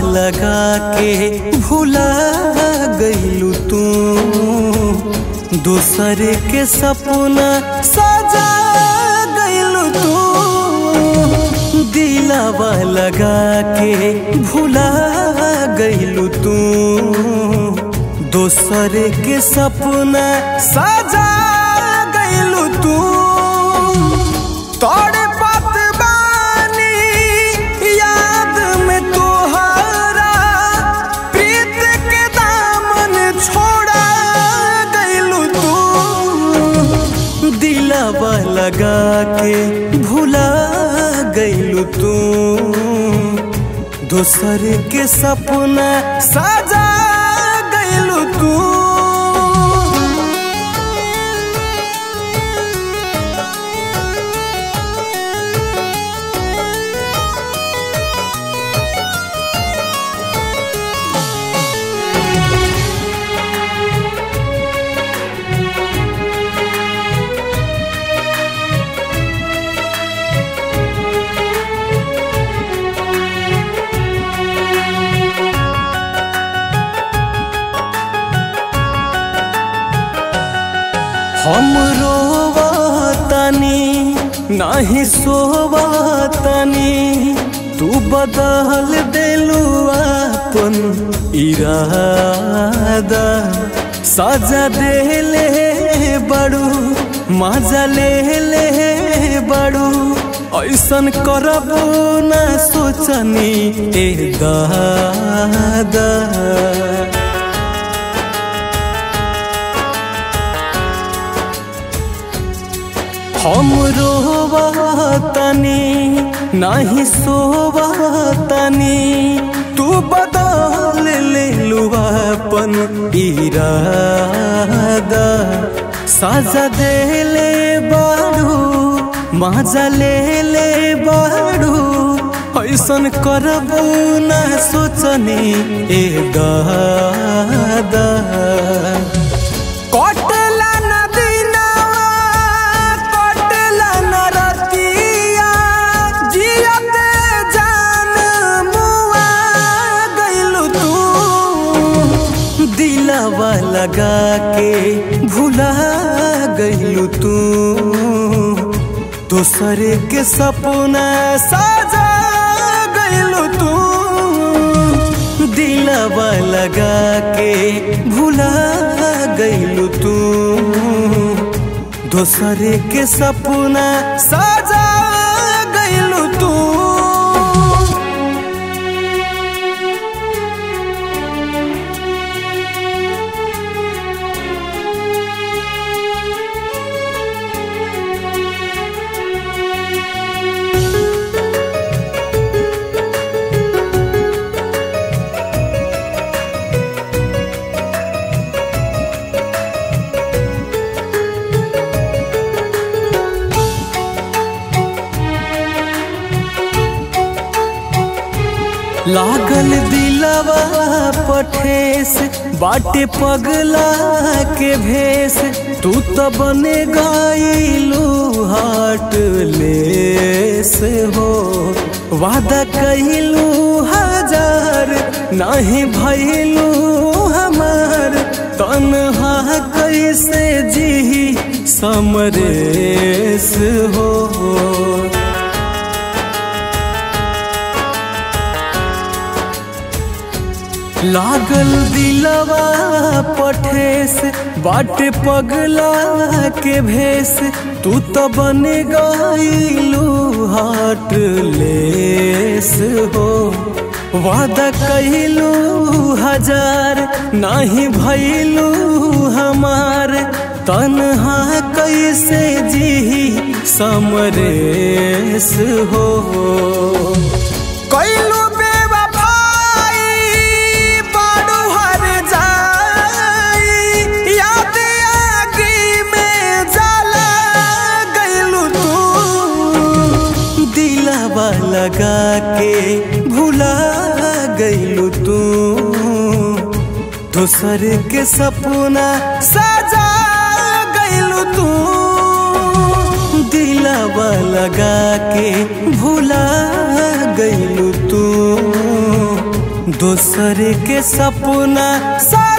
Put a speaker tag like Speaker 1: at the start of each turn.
Speaker 1: लगा के भुला गईलू तू दूसर के सपना सजा गईलू तू दिलावा लगा के भुला गईलू तू दोसर के सपना सजा गईलू तू तोड़े बात बानी याद में तोहरा प्रीत के दामन छोड़ा गईलू तू दिलावा लगा के भुला गईलू तू दोसर के सपना सजा गईलू तू हम रोवतनी नाही सोवतनी तू बदल देलू अपन इरादा सजा देले बड़ू मजा ले ले बड़ू ऐसन करबू ना सोचनी ए दादा हम रोवतनी नाही सोवतनी तू बदल ले अपन इरादा साजा देले बाड़ू मजा ले ले बाड़ू ऐसन करबू ना सोचनी ए दादा कटला नदीनावा कटला नरतिया जियते जान मुआ गइलू तू दिलावा लगा के भुला गइलू तू दोसर के सपना साजा गइलू तू दिलावा लगा के भुला गइलू तू दोसर के सपना साजा गइलू तू लागल दिलवा पठेस बाटे पगला के भेस तू तो बने गाइलू हाट लेस हो वादा कइलू हजार नहीं भइलू हमार तनहा कैसे जी समरेस हो लागल दिलवा पठेस बाटे पगला के भेस तू तो बन गईलू हाट लेस हो वादा कइलू हजार नहीं भइलू हमार तनहा कैसे जी समरेस हो कइलू बेवफाई बड़ू हर जाई याद आगी में जला गइलू तू दिलावा लगा के भुला गइलू तू दोसर के सपना सजा गइलू तू दिलावा लगा के भुला गइलू तू दूसरे के सपना सा